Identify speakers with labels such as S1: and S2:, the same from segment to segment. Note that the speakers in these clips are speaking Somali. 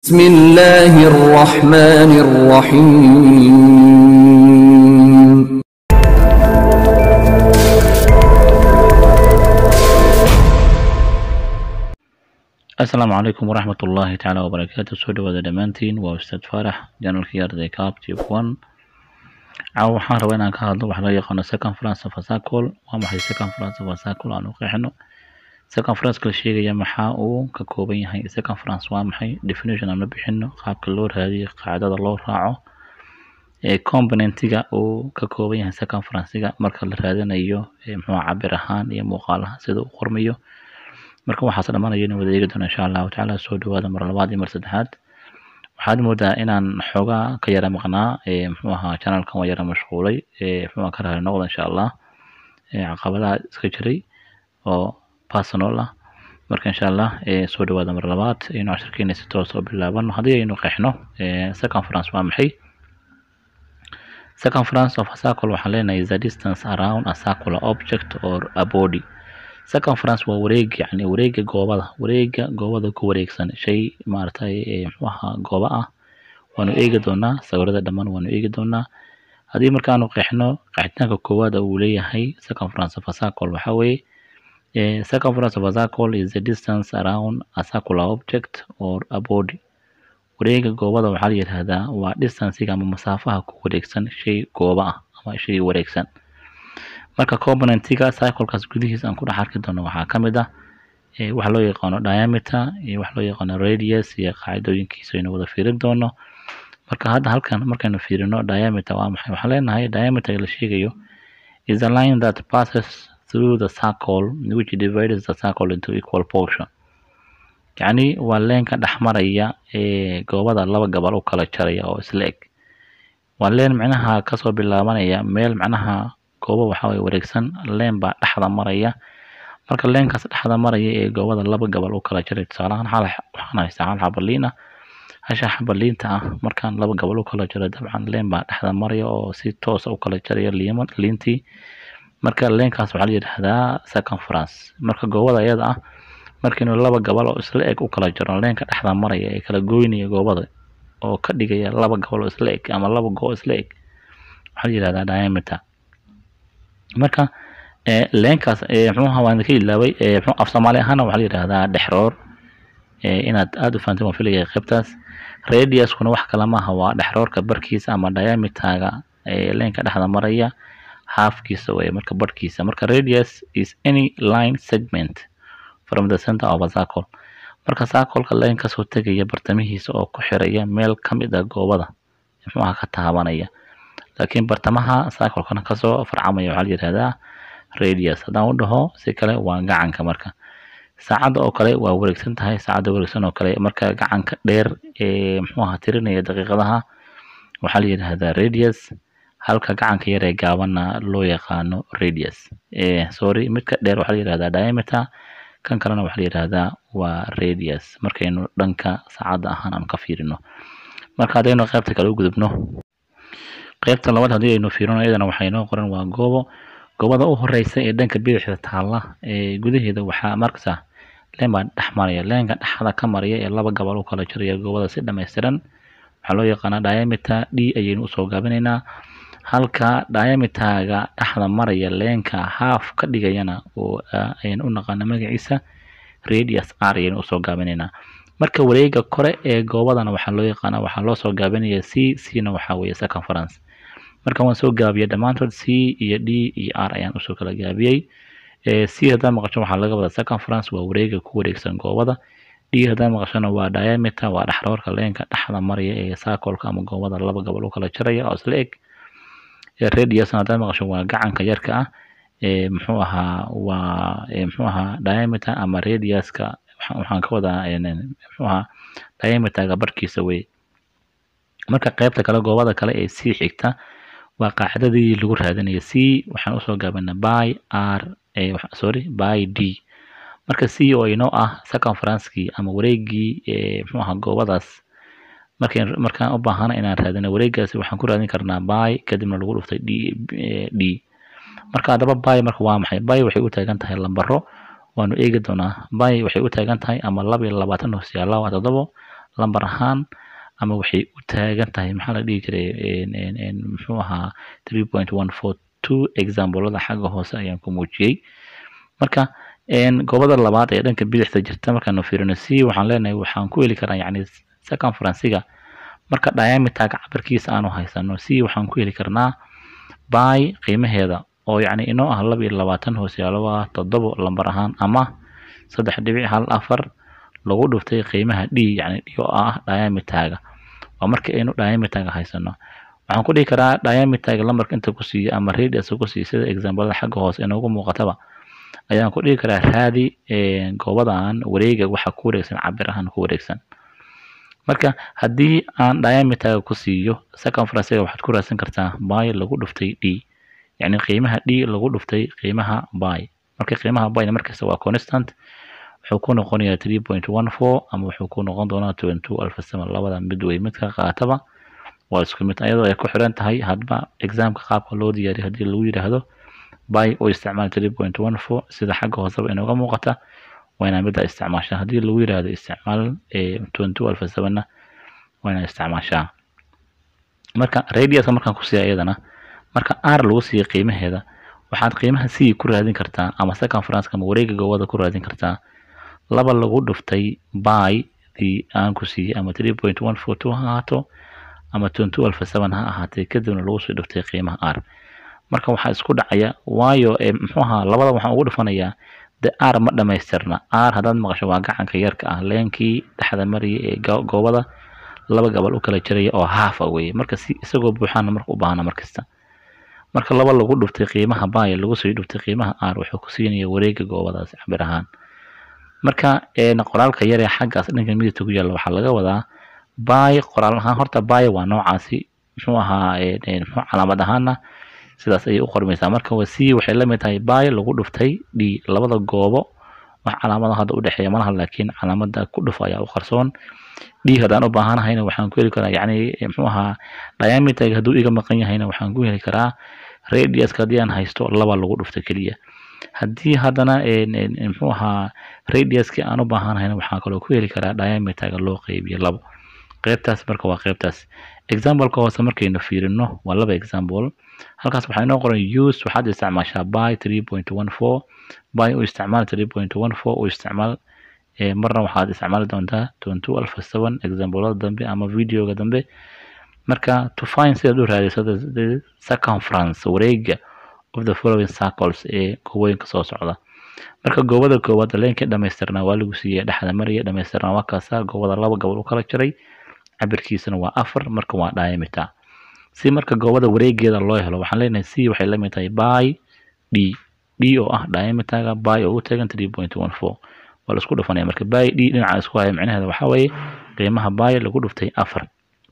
S1: بسم الله الرحمن الرحيم
S2: asalaamu calaykum waraxmat ullaahi tacaala wabarakaatu soo dhawaada dhammaantiin waa ustaad faarax janalkii arday cab tube one caawa waxaan rabaa inaan ka hadlo waxa loo yaqaano second france of asacol waa maxay second france of asacol aan u qeexino second france la sheegaya maxaa uu ka kooban yahay second france waa maxay definition aan la bixino qaabka loo raadiyo qaacdada loo raaco ee componentiga uu ka kooban yahay second francega marka la raadinayo ee muxuu cabir ahaan iyo muuqaalaha sida uu qormayo marka waxaas dhammaanaya in wada eegi doono insha allahu tacaala soo dhawaada mar labaad iyo mar saddexaad waxaad moodaa inaan xoogaa ka yara maqnaa ee muxuu ahaa channelkan waa yara mashquulay ee muxuu ahaa ka raali noqda insha allah ee caqabadaha iska jiray oo personal ah marka insha allah ee soo dhawaada mar labaad aynu cashirkeena si toos oo bilaabano haddii aynu qeexno ee second france waa maxay second france of a circle waxaan leenahay the distance around a circular object or a body second france waa wareeg yani wareega goobada wareega goobada ku wareegsan shay maaragtay ee muxuu ahaa gooba ah waanu eegi doonaa sawirada dhammaan waanu eegi doonaa haddii markaanu qeexno qeexitaanka koowaad uu leeyahay second france of a circle waxaa weeye eh, second france of a circle is the distance around a circular object or a body wareega goobada waxaa la yidhaahdaa waa distancega ama masaafaha ku wareegsan shay gooba ah ama shay wareegsan marka componentiga cyclekaas gudihiisa aan ku dhex arki doono waxaa ka mid ah eh, waxa loo yaqaano diameter iyo waxa loo yaqaano radius iyo qaacidooyinkiisa aynu wada fiirin doono marka hadda halkan markaynu fiirino diameter waa maxay waxaan leenahay diameter la sheegayo is a line that passes through the circle which divides the circle into equal portion yacni waa leenka dhex maraya ee goobada laba gabal u kala jaraya oo isla eg waa leen macnaha kasoo bilaabanaya meel macnaha goobo waxaa waye wareegsan leen baa dhexda maraya marka leenkaas dhexda maraya ee goobada laba gabal u kala jaray tusaalahaan xal waxaan haystaa hal xaba liin ah hasha xaba liinta ah markaan laba gabal u kala jaro dabcan leen baa dhexda maraya oo si toosa u kala jaraya liima liintii marka leenkaas waxaa la yidhaahdaa second france marka goobada iyada ah markiinu laba gabal oo isla eg u kala jaro leenka dhexda maraya ee kala goynaya goobada oo ka dhigaya laba gabal oo isla eg ama laba goo isla eg waxaa la yidhahdaa diameter marka ee leenkaas ee muxuuha waan ka ilaaway ee muxuu af soomaali ahaana waxaa la yidhaahdaa dhexroor ee inaad aada u fahanteen waan filaya qaybtaas radiuskuna wax kale maaha waa dhexroorka barkiisa ama diameterga ee leenka dhexda maraya halfkiisa weye marka barhkiisa marka radius is any line segment from the center of a circle marka circleka leen kasoo tegaya bartamihiisa oo ku xiraya meel ka mid ah goobada muxuu aha ka taabanaya laakiin bartamaha cyclekana kasoo farcamaya waxaa la yidhahdaa radius haddaan u dhaho si kale waa gacanka marka saacadda oo kale waa wareegsan tahay saacadda wareegsan oo kale marka gacanka dheer ee muxuu aha tirinaya daqiiqadaha waxaa la yidhahdaa radius halka gacanka yar ee gaabanna loo yaqaano radius ee sorry midka dheer waxaa la yidhahdaa diameter kan kalena waxaa la yidhahdaa waa radius markaynu dhanka saacadda ahaan aan ka fiirino marka haddaynu qaybta kale u gudubno qaybta labaad haddii aynu fiirino iyadana waxay noo qoran waa goobo goobada u horeysa ee dhanka bidixda taalla ee gudaheeda waxaa markasa leen baa dhex maraya leenka dhexda ka maraya ee laba gabal u kala jiraya goobada si dhammaystiran waxaa loo yaqaanaa diameter d ayaynu usoo gaabinaynaa halka diameterga dhexda maraya leenka half ka dhigayana oo ayaynu u naqaana magaciisa radius r ayaynu usoo gaabinaynaa marka wareega kore ee goobadana waxaa loo yaqaanaa waxaa loo soo gaabinaya c c na waxaa weeye second france marka waan soo gaabiyay dhammaantood c iyo d iyo r ayaan usoo kala gaabiyey c haddaad maqasho waxaa laga wadaa second france waa wareega ku wareegsan goobada d haddaad maqashona waa diameter waa dhexroorka leenka dhexda maraya ee circleka ama goobada laba gabal u kala jaraya oo isla eg radiusna haddaad maqasho waa gacanka yarka ah ee muxuu ahaa waa muxuu ahaa diameter ama radiuska waxaan ka wadaa muxuu ahaa diameterga barkiisa wey marka qaybta kale goobada kale ee c xigta waa qaacidadii lagu raadinaya c waxaan usoo gaabana by r sorry by d marka c oo inoo ah second francekii ama wareegii ee muxuu ahaa goobadaas markay markaan u baahana inaan raadino wareegaasi waxaan ku raadin karnaa by kadibna lagu dhuftay d d marka haddaba by marka waa maxay by waxay u taagan tahay lambaro waanu eegi doonaa by waxay u taagan tahay ama laba iyo labaatan hoosyaala waa toddobo lambar ahaan ama waxay u taagan tahay maxaa la dhihi jiray muxuu ahaa three point one four two examplada xagga hoose ayaan ku muujiyey marka goobada labaad ee dhanka bidixda jirta markaanu fiirino c waxaan leenahay waxaan ku heli karaa yacni circumferencega marka diameterka cabirkiisa aanu haysano c waxaan ku heli karnaa by qiimaheeda oo yacni inoo ah laba iyo labaatan hoosyaalo ah toddobo lambar ahaan ama saddex dhibic hal afar lagu dhuftay qiimaha d yacni d oo ah diameterga waa marka aynu diameterga haysano waxaan ku dhihi karaa diameterga lambarka inta ku siiya ama radius ku siiya sida examplada xagga hoose inoogu muuqataba ayaan ku dhihi karaa raadi goobadan wareega waxa ku wareegsan cabir ahaan ku wareegsan marka haddii aan diameterga ku siiyo circumferencega waxaad ku raadsan kartaa by lagu dhuftay d yacni qiimaha d lagu dhuftay qiimaha by marka qiimaha byna markasta waa constant wuxuu ku noqonayaa three point one four ama wuxuu ku noqon doonaa twenty two alfa seven labada mid wey midka qaataba waa isku mid iyadoo ay ku xiran tahay hadba examka qaabka loo diyaariyo haddii lagu yidhaahdo by oo isticmaal three point one four sida xagga hooseba inooga muuqata waa inaa midda isticmaashaa haddii lagu yidhaahdo isticmaal twenty two alfa sevenna waa inaa isticmaashaa marka radiuska markaan ku siiya iyadana marka r lagu siiya qiimaheeda waxaad qiimaha c ku raadin kartaa ama circumferenceka ama wareega goobada ku raadin kartaa laba lagu dhuftay by dii aan ku siiyey ama three point one four two ha ahaato ama twenty two alfa seven ha ahaatee kadibna lagu soo dhuftay qiimaha r marka waxaa isku dhacaya waayo muxuu ahaa labada waxaan ugu dhufanayaa de r ma dhamaystirna r haddaad maqasho waa gacanka yarka ah leenkii dhexda maraya ee goobada laba gabal u kala jiraya oo haafa weeye marka si isagoo buuxaana marka u baahna markasta marka laba lagu dhuftay qiimaha by lagu soo dhuftay qiimaha r wuxuu ku siinaya wareega goobadaas cabir ahaan marka qoraalka yar ee xaggaas dhanka midigta ku yaalla waxaa laga wadaa by qoraal ahaan horta by waa noocaasi muxuu ahaa muxuu calaamad ahaana sidaas ayay u qormaysaa marka waa c waxay la mid tahay by lagu dhuftay d labada goobo wax calaamada hadda u dhexeeya malaha laakiin calaamada ku dhuf ayaa u qarsoon d haddaan u baahanahayna waxaan ku heli karaa yacni muxuu ahaa diameterga hadduu iga maqan yahayna waxaan ku heli karaa radiuska haddii aan haysto laba lagu dhufto keliya haddii haddana muxuu ahaa radiuskii aan u baahanahayna waxaan kaloo ku heli karaa diameterga loo qeybiyo labo qeybtaas marka waa qeybtaas exampleka hoose markaynu fiirino waa laba example halkaas waxaa inoo qoran use waxaad isticmaashaa by three point one four by u isticmaal three point one four u isticmaal marna waxaad isticmaali doontaa twenty two alfa seven examplada dambe ama videoga dambe marka to find sidaad u raadiso the circumference wareega of the following circles ee goobooyinka soo socda marka goobada koowaad leenkii dhamaystirnaa waa lagu siiyey dhexda maraya dhamaystirnaa waa kaasa goobada laba gobol u kala jiray cabirkiisana waa afar marka waa diameter si marka goobada wareegeeda loo helo waxaan leenahay c waxay la mid tahay by d d oo ah diameterga by oo u taagan three point one four waa la isku dhufanaya marka by d dhinaca isku haya micnaheeda waxaa weeye qiimaha by lagu dhuftay afar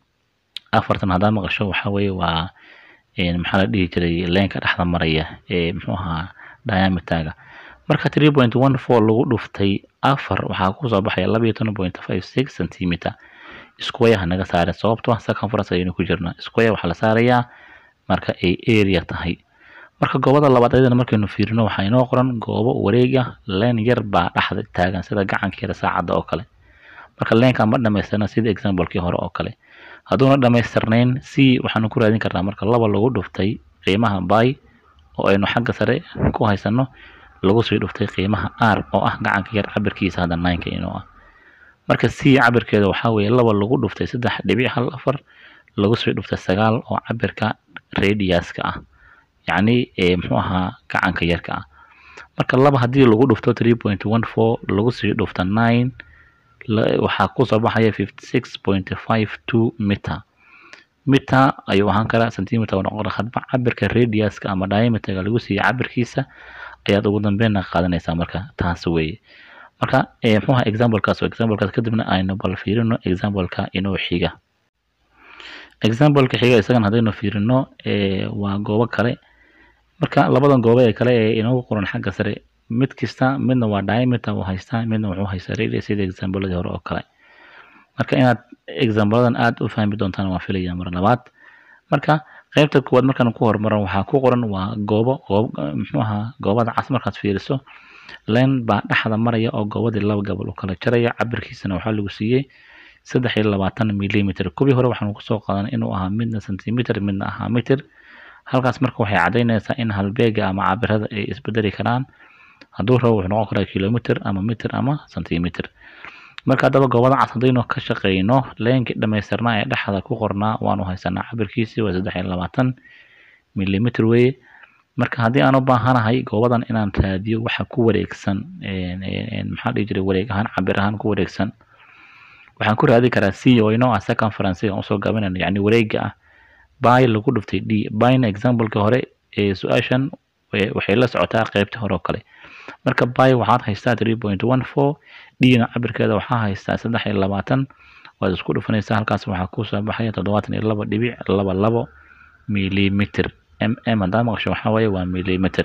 S2: afartan haddaa maqasho waxaa weeye waa maxaa la dhihi jiray leenka dhexda maraya ee muxuu ahaa diameterga marka three point one four lagu dhuftay afar waxaa kusoo baxaya laba iyo toban point five six centimeter square naga saaran sababtoo ah circumference ayaynu ku jirnaa square waxaa la saarayaa marka ay area tahay marka goobada labaad ayadana markaynu fiirino waxaa inoo qoran goobo wareega leen yar baa dhexda taagan sida gacanka yara saacadda oo kale marka leenka ma dhamaystirna sida examplekii hore oo kale hadduuna dhamaystirnayn c waxaanu ku raadin karnaa marka laba lagu dhuftay qiimaha by oo aynu xagga sare ku haysano lagu sii dhuftay qiimaha r oo ah gacanka yar cabirkiisa hadda nineka inoo ah marka c cabirkeeda waxaa weeye laba lagu dhuftay saddex dhibic hal afar lagu sii dhuftay sagaal oo cabirka radiuska ah yacni muxuu ahaa gacanka yarka ah marka laba haddii lagu dhufto three point one four lagu sii dhufto nine waxaa kusoo baxaya fifty six point five two meter meter ayuu ahaan karaa centimeter noqon hadba cabirka radiuska ama diameterga lagu siiya cabirkiisa ayaad ugu dambeynna qaadanaysaa marka taas weeye marka muxuu ahaa examplekaas oo examplekaas kadibna aynu bal fiirino exampleka inoo xiga exampleka xiga isagana haddaynu fiirino waa goobo kale marka labadan goobo ee kale ee inoogu qoran xagga sare mid kasta midna waa diameter uu haystaa midna wuxuu haystaa radius sida exampladii hore oo kale marka inaad exampladan aad u fahmi doontaan waan filaya mar labaad marka qaybta koowaad markaan ku horumaran waxaa ku qoran waa goobo goob muxuu ahaa goobada cas markaad fiiriso len baa dhexda maraya oo goobadii laba gabal u kala jaraya cabirkiisana waxaa lagu siiyey saddex iyo labaatan millimeter kuwii hore waxaanu kusoo qaadanay inuu ahaa midna centimeter midna ahaa meter halkaas marka waxay caddaynaysaa in halbeega ama cabirada ay isbedeli karaan hadduu rabo wuxuu noqon karaa kilometer ama meter ama centimeter marka haddaba goobada cas haddaynu ka shaqeyno leenkii dhammaystirnaa ee dhexda ku qornaa waanu haysanaa cabirkiisii waa saddex iyo labaatan millimeter weye marka haddii aan u baahanahay goobadan inaan raadiyo waxa ku wareegsan maxaa dhihi jiray wareeg ahaan cabir ahaan ku wareegsan waxaan ku raadi karaa c oo inoo ah second faransiga aan usoo gaabinayno yacni wareega ah by lagu dhuftay d byna exampleka hore ee su-aashan waxay la socotaa qeybta hore oo kale marka by waxaad haystaa three point one four dna cabirkeeda waxaa haystaa saddex iyo labaatan waad isku dhufanaysaa halkaas waxaa kusoo baxaya toddobaatan iyo laba dhibic laba labo millimeter m m haddaad maqasho waxaa waaye waa millimeter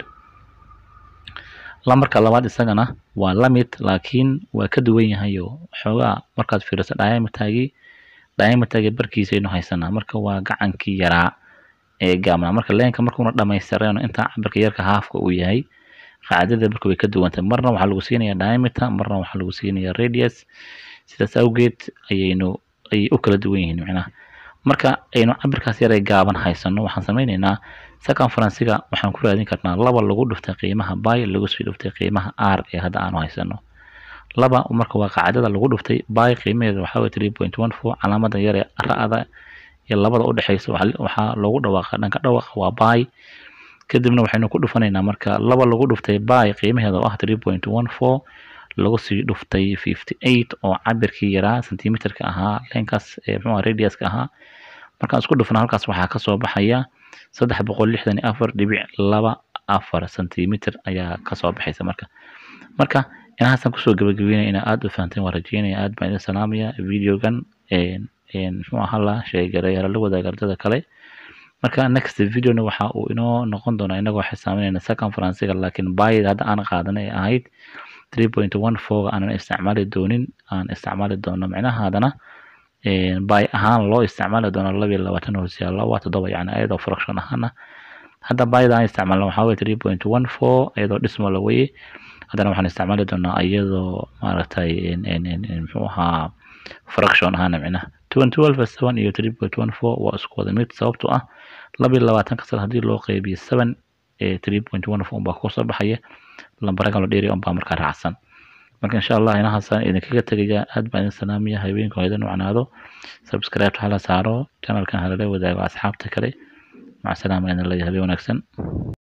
S2: lambarka labaad isagana waa lamid laakiin waa ka duwan yahay oo xoogaa markaad fiiriso diametergii diametergii barkiisaynu haysanaa marka waa gacankii yaraa ee gaabnaa marka leenka markuuna dhamaystirayno intaa cabirka yarka haafka uu yahay qaacidada marka way ka duwantahay marna waxaa lagu siinayaa diameter marna waxaa lagu siinayaa radius sidaas awgeed ayaynu ayay u kala duwan yihiin macnaha marka aynu cabirkaas yaree gaaban haysano waxaan sameyneynaa second faransiga waxaan ku raadin karnaa laba lagu dhuftay qiimaha by lagu sii dhuftay qiimaha r ee hadda aanu haysano laba marka waa qaacidada lagu dhuftay by qiimaheeda waxaa waye three point one four calaamada yaree ra-da iyo labada udhexeysa waxaa loogu dhawaaqa dhanka dhawaaqa waa by kadibna waxaynu ku dhufanaynaa marka laba lagu dhuftay by qiimaheeda oo ah three point one four lagu sii dhuftay fifty eight oo cabirkii yaraa centimeterka ahaa leenkaas mxuu radiuska ahaa markaan isku dhufna halkaas waxaa kasoo baxaya saddex boqol lixdan iyo afar dhibic laba afar centimeter ayaa kasoo baxaysa marka marka inahaasan kusoo gabagabeynaya inaa aada u fahanteen waa rajeynaya aad baan idin salaamaya videogan muxuu ahaa la sheegareyaala la wadaaga ardada kale marka next videona waxa uu inoo noqon doonaa inagoo xisaaminayna second faransiga laakiin bayda hadda aan qaadanay ay ahayd three point one four aanan isticmaali doonin aan isticmaali doono micnaha haddana by ahaan loo isticmaali doono laba iyo labaatan hoosyaalo waa toddoba yani ayadoo fraction ahaana hadda byda aan isticmaalno waxaa weye three point one four iyadoo dhismala weye haddana waxaan isticmaali doonaa iyadoo maaragtay muxuu ahaa fraction ahaana micnaha twen twelve seven iyo three point one four waa isku wada mid sababtoo ah laba iyo labaatan kasal haddii loo qeybiyo seven three point one four unbaa kusoo baxaya lambaragan lo dheeriya unbaa markaa raacsan marka insha allah inahaasaan idinkaga tegaya aad baan idin salaamaya habeenka oo idin wacnaado subscribe hala saaro channelkan halala wadaago asxaabta kale maca salaama idin leeyahay habeen wanaagsan